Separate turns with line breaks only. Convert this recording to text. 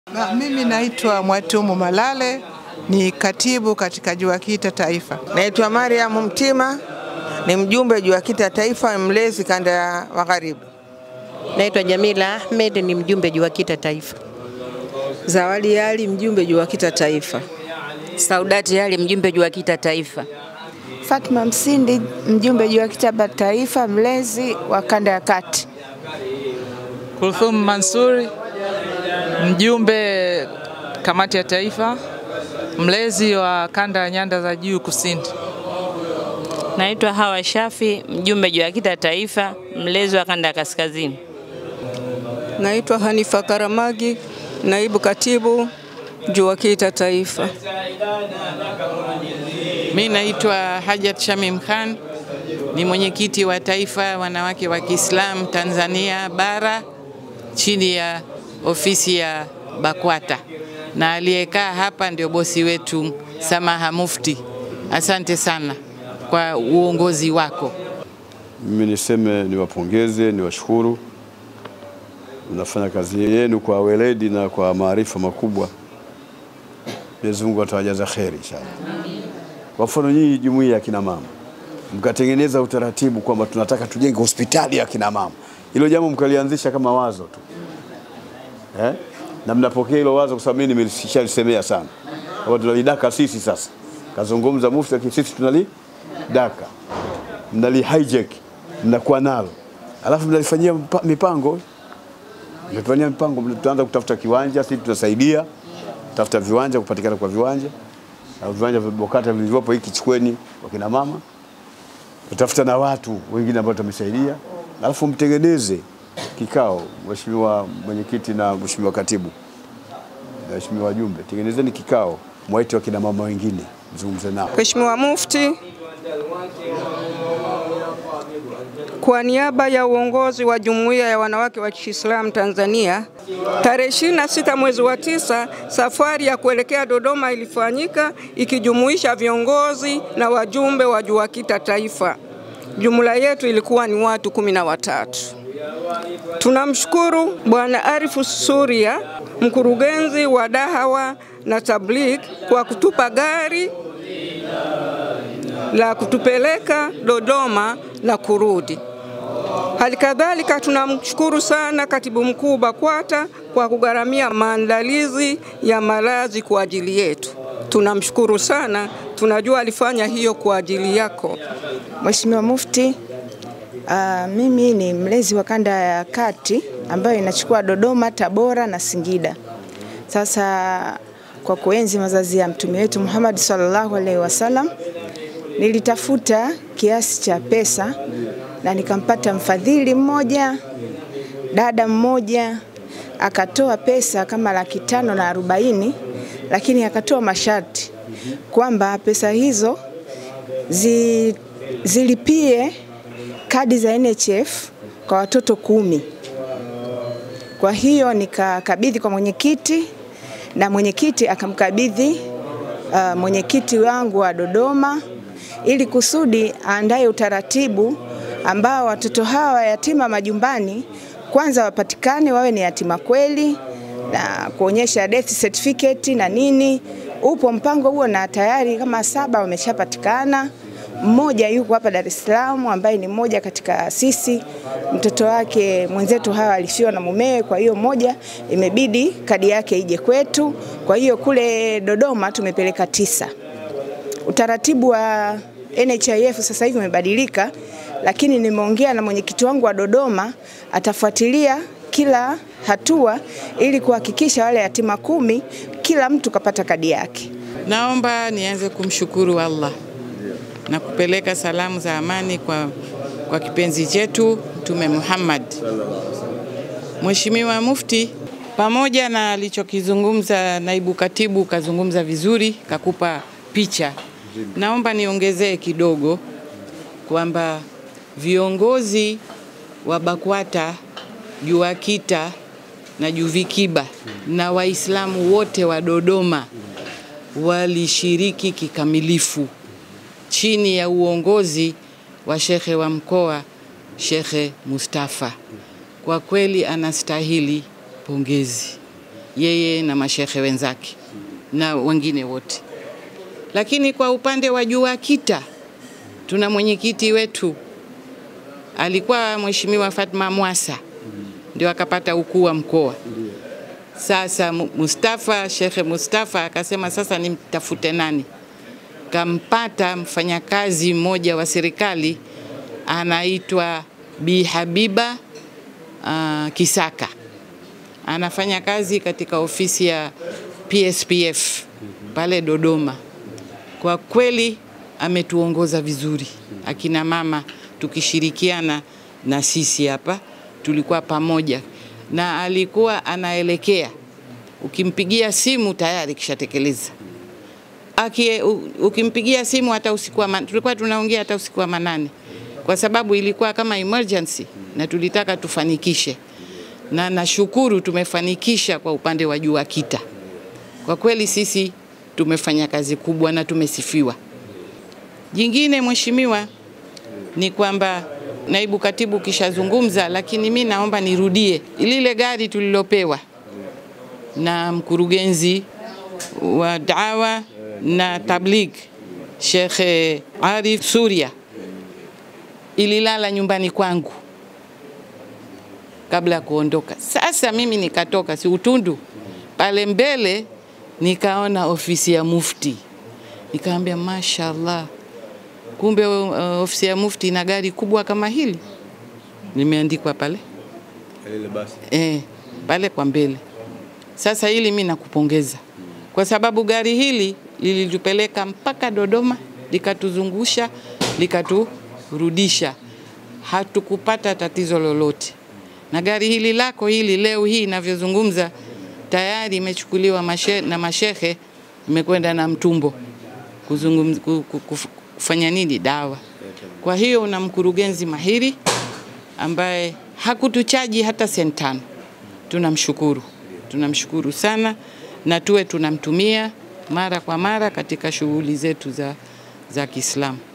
Na, mimi naitwa Mwatumu Malale ni katibu katika JUAKITA Taifa.
Naitwa Mariam Mtima, ni mjumbe JUAKITA Taifa, mlezi kanda ya Magharibi.
Naitwa Jamila Ahmed, ni mjumbe JUAKITA Taifa.
Zawadi Ali, mjumbe JUAKITA Taifa.
Saudati Ali, mjumbe JUAKITA Taifa.
Fatma Msindi, mjumbe JUAKITA Taifa, mlezi wa kanda ya kati.
Kulthum Mansuri, mjumbe kamati ya taifa, mlezi wa kanda ya nyanda za juu kusini.
Naitwa Hawa Shafi, mjumbe JUAKITA Taifa, mlezi wa kanda ya kaskazini.
Naitwa Hanifa Karamagi, naibu katibu JUAKITA Taifa.
Mi naitwa Hajat Shamim Khan, ni mwenyekiti wa taifa wanawake wa Kiislamu Tanzania bara chini ya ofisi ya BAKWATA, na aliyekaa hapa ndio bosi wetu Samaha Mufti. Asante sana kwa uongozi wako.
Mimi niseme niwapongeze, niwashukuru, mnafanya kazi yenu kwa weledi na kwa maarifa makubwa. Mwenyezi Mungu atawajaza kheri inshallah. Kwa mfano nyinyi jumuiya ya kina mama mkatengeneza utaratibu kwamba tunataka tujenge hospitali ya kina mama, hilo jambo mkalianzisha kama wazo tu eh? na mnapokea hilo wazo, kwa sababu mimi nimeshalisemea sana kwamba tunalidaka sisi sasa. Kazungumza mufti, lakini sisi tunalidaka, mnali hijack, mnakuwa nalo, alafu mnalifanyia mpa- mipango mnafanyia mipango, tutaanza kutafuta kiwanja, sisi tutasaidia tafuta viwanja, kupatikana kwa viwanja na viwanja vya BOKATA vilivyopo, hiki chukweni kwa kina mama, utafuta na watu wengine ambao tutamsaidia, alafu mtengeneze kikao, mheshimiwa mwenyekiti na mheshimiwa katibu na mheshimiwa wajumbe, tengenezeni kikao, mwaite wakina mama wengine, mzungumze nao.
Mheshimiwa Mufti, kwa niaba ya uongozi wa Jumuiya ya Wanawake wa Kiislamu Tanzania, tarehe 26 mwezi wa tisa, safari ya kuelekea Dodoma ilifanyika ikijumuisha viongozi na wajumbe wa JUAKITA Taifa. Jumla yetu ilikuwa ni watu kumi na watatu. Tunamshukuru Bwana Arifu Suria, mkurugenzi wa Dahawa na Tabligh kwa kutupa gari la kutupeleka Dodoma na kurudi. Hali kadhalika tunamshukuru sana katibu mkuu BAKWATA kwa kugharamia maandalizi ya malazi kwa ajili yetu. Tunamshukuru sana, tunajua alifanya hiyo kwa ajili yako.
Mheshimiwa Mufti, uh, mimi ni mlezi wa kanda ya kati ambayo inachukua Dodoma, Tabora na Singida. Sasa kwa kuenzi mazazi ya mtume wetu Muhammad sallallahu alaihi wasallam, nilitafuta kiasi cha pesa na nikampata mfadhili mmoja, dada mmoja akatoa pesa kama laki tano na arobaini, lakini akatoa masharti kwamba pesa hizo zi, zilipie kadi za NHF kwa watoto kumi. Kwa hiyo nikakabidhi kwa mwenyekiti na mwenyekiti akamkabidhi uh, mwenyekiti wangu wa Dodoma ili kusudi aandae utaratibu ambao watoto hawa yatima majumbani kwanza wapatikane wawe ni yatima kweli na kuonyesha death certificate na nini. Upo mpango huo na tayari kama saba wameshapatikana. Mmoja yuko hapa Dar es Salaam ambaye ni mmoja katika sisi, mtoto wake mwenzetu hawa alifiwa na mumewe, kwa hiyo mmoja imebidi kadi yake ije kwetu. Kwa hiyo kule Dodoma tumepeleka tisa. Utaratibu wa NHIF sasa hivi umebadilika, lakini nimeongea na mwenyekiti wangu wa Dodoma, atafuatilia kila hatua ili kuhakikisha wale yatima kumi kila mtu kapata kadi yake.
Naomba nianze kumshukuru Allah na kupeleka salamu za amani kwa, kwa kipenzi chetu Mtume Muhammad. Mheshimiwa Mufti, pamoja na alichokizungumza naibu katibu, kazungumza vizuri, kakupa picha. Naomba niongezee kidogo kwamba viongozi wa BAKWATA, JUAKITA na JUVIKIBA na Waislamu wote wa Dodoma walishiriki kikamilifu chini ya uongozi wa shekhe wa mkoa Shekhe Mustafa. Kwa kweli anastahili pongezi. yeye na mashehe wenzake na wengine wote. Lakini kwa upande wa JUAKITA tuna mwenyekiti wetu alikuwa Mheshimiwa Fatma Mwasa, ndio akapata ukuu wa mkoa. Sasa Mustafa, Shekhe Mustafa akasema sasa nimtafute nani? Kampata mfanyakazi mmoja wa serikali anaitwa Bi Habiba uh, Kisaka, anafanya kazi katika ofisi ya PSPF pale Dodoma. Kwa kweli ametuongoza vizuri, akina mama tukishirikiana na sisi hapa, tulikuwa pamoja na alikuwa anaelekea, ukimpigia simu tayari kishatekeleza. Aki, ukimpigia simu hata usiku wa man, tulikuwa tunaongea hata usiku wa manane, kwa sababu ilikuwa kama emergency na tulitaka tufanikishe, na nashukuru tumefanikisha kwa upande wa JUAKITA. Kwa kweli sisi tumefanya kazi kubwa na tumesifiwa. Jingine mheshimiwa, ni kwamba naibu katibu kishazungumza, lakini mi naomba nirudie lile gari tulilopewa na mkurugenzi wa dawa na tabligh Sheikh Arif Suria, ililala nyumbani kwangu kabla ya kuondoka. Sasa mimi nikatoka, si utundu pale mbele, nikaona ofisi ya mufti, nikaambia mashallah, kumbe uh, ofisi ya mufti ina gari kubwa kama hili limeandikwa pale e, pale kwa mbele. Sasa hili mi nakupongeza kwa sababu gari hili lilitupeleka mpaka Dodoma, likatuzungusha, likaturudisha, hatukupata tatizo lolote. Na gari hili lako hili leo hii inavyozungumza tayari imechukuliwa mashe, na mashehe imekwenda na mtumbo kuzungumza, kufanya nini dawa. Kwa hiyo una mkurugenzi mahiri ambaye hakutuchaji hata senti tano. Tunamshukuru, tunamshukuru sana, na tuwe tunamtumia mara kwa mara katika shughuli zetu za, za Kiislamu.